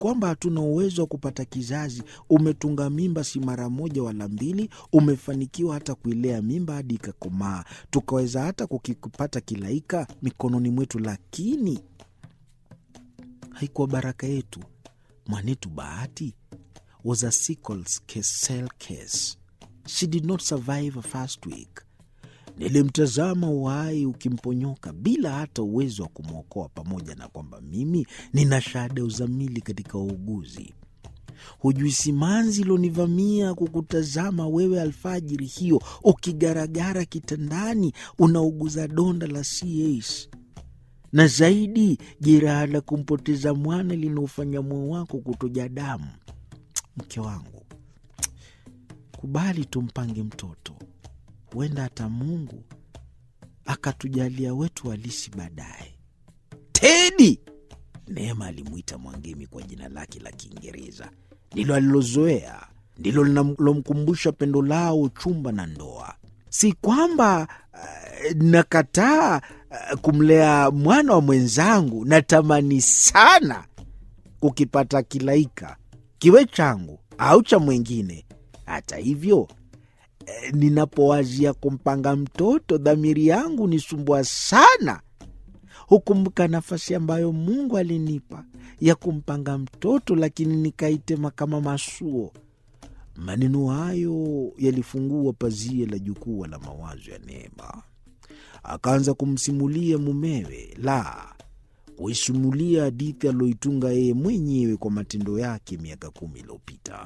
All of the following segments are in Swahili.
kwamba hatuna uwezo wa kupata kizazi. Umetunga mimba si mara moja wala mbili, umefanikiwa hata kuilea mimba hadi ikakomaa, tukaweza hata kukipata kilaika mikononi mwetu, lakini haikuwa baraka yetu. Mwanetu Bahati was a sickle cell case. She did not survive a first week. Nilimtazama uhai ukimponyoka bila hata uwezo wa kumwokoa, pamoja na kwamba mimi nina shahada ya uzamili katika uuguzi. Hujui simanzi ilonivamia kukutazama wewe alfajiri hiyo ukigaragara kitandani unauguza donda la CAS na zaidi jeraha la kumpoteza mwana linaofanya moyo wako kutoja damu. Mke wangu, kubali tumpange mtoto, huenda hata Mungu akatujalia wetu halisi baadaye. Tedi, Neema alimwita Mwangemi kwa jina lake la Kiingereza, ndilo alilozoea, ndilo linalomkumbusha pendo lao, uchumba na ndoa. Si kwamba uh, nakataa uh, kumlea mwana wa mwenzangu. Natamani sana kukipata kilaika kiwe changu au cha mwingine. Hata hivyo eh, ninapowazia kumpanga mtoto, dhamiri yangu nisumbua sana. Hukumbuka nafasi ambayo Mungu alinipa ya kumpanga mtoto, lakini nikaitema kama masuo. Maneno hayo yalifungua pazia la jukwaa la mawazo ya Neema. Akaanza kumsimulia mumewe, la kuisimulia hadithi aliyoitunga yeye mwenyewe kwa matendo yake miaka kumi iliyopita.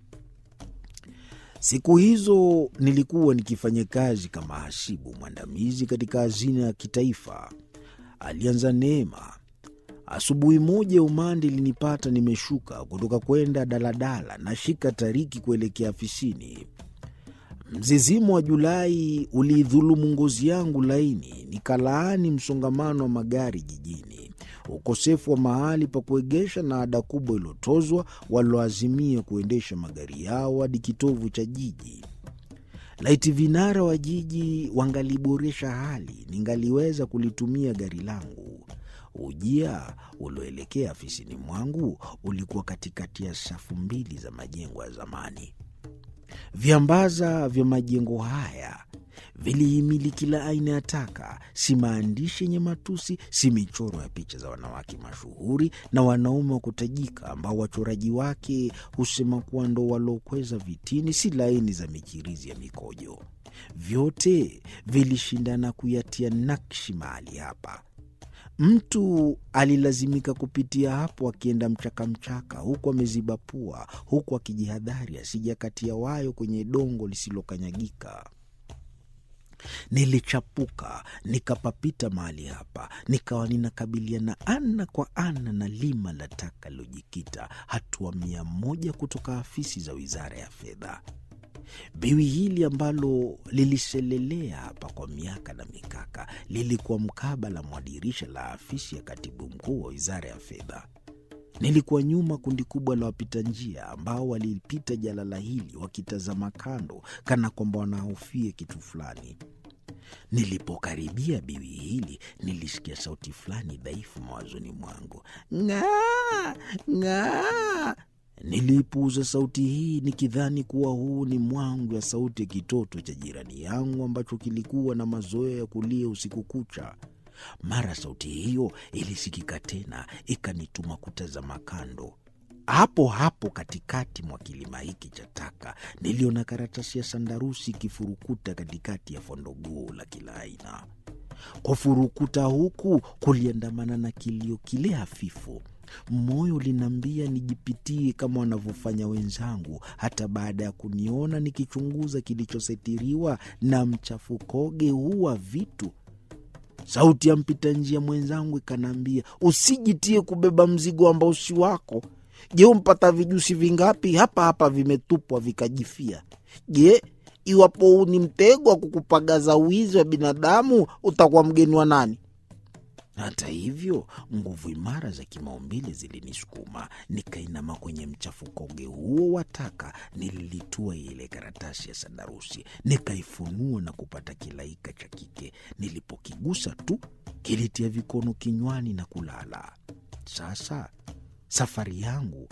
Siku hizo nilikuwa nikifanya kazi kama hasibu mwandamizi katika hazina ya kitaifa, alianza Neema. Asubuhi moja umande ilinipata nimeshuka kutoka kwenda daladala na shika tariki kuelekea afisini. Mzizimu wa Julai uliidhulumu ngozi yangu laini, nikalaani msongamano wa magari jijini, ukosefu wa mahali pa kuegesha na ada kubwa iliyotozwa walioazimia kuendesha magari yao hadi kitovu cha jiji. Laiti vinara wa jiji wangaliboresha hali, ningaliweza kulitumia gari langu. Ujia ulioelekea afisini mwangu ulikuwa katikati ya safu mbili za majengo ya zamani. Viambaza vya majengo haya vilihimili kila aina ya taka, si maandishi yenye matusi, si michoro ya picha za wanawake mashuhuri na wanaume wa kutajika ambao wachoraji wake husema kuwa ndo waliokweza vitini, si laini za michirizi ya mikojo. Vyote vilishindana kuyatia nakshi mahali hapa. Mtu alilazimika kupitia hapo akienda mchakamchaka, huku ameziba pua, huku akijihadhari asijakatia wayo kwenye dongo lisilokanyagika. Nilichapuka nikapapita mahali hapa, nikawa ninakabiliana ana kwa ana na lima la taka lilojikita hatua mia moja kutoka afisi za wizara ya fedha. Biwi hili ambalo liliselelea hapa kwa miaka na mikaka lilikuwa mkabala mwa dirisha la afisi ya katibu mkuu wa wizara ya fedha. Nilikuwa nyuma kundi kubwa la wapita njia ambao walipita jalala hili wakitazama kando, kana kwamba wanahofia kitu fulani. Nilipokaribia biwi hili, nilisikia sauti fulani dhaifu mawazoni mwangu, ng'aa ng'aa. Niliipuuza sauti hii nikidhani kuwa huu ni mwangu ya sauti ya kitoto cha jirani yangu ambacho kilikuwa na mazoea ya kulia usiku kucha. Mara sauti hiyo ilisikika tena, ikanituma kutazama kando. Hapo hapo katikati mwa kilima hiki cha taka niliona karatasi ya sandarusi ikifurukuta katikati ya fondogoo la kila aina. Kufurukuta huku kuliandamana na kilio kile hafifu. Moyo uliniambia nijipitie kama wanavyofanya wenzangu, hata baada ya kuniona nikichunguza kilichositiriwa na mchafukoge huu wa vitu. Sauti ya mpita njia mwenzangu ikanaambia, usijitie kubeba mzigo ambao si wako. Je, umpata vijusi vingapi hapa hapa vimetupwa vikajifia? Je, iwapo huu ni mtego wa kukupagaza wizi wa binadamu, utakuwa mgeni wa nani? Hata hivyo nguvu imara za kimaumbile zilinisukuma, nikainama kwenye mchafukoge huo wa taka. Nililitua ile karatasi ya sandarusi, nikaifunua na kupata kilaika cha kike. Nilipokigusa tu kilitia vikono kinywani na kulala. Sasa safari yangu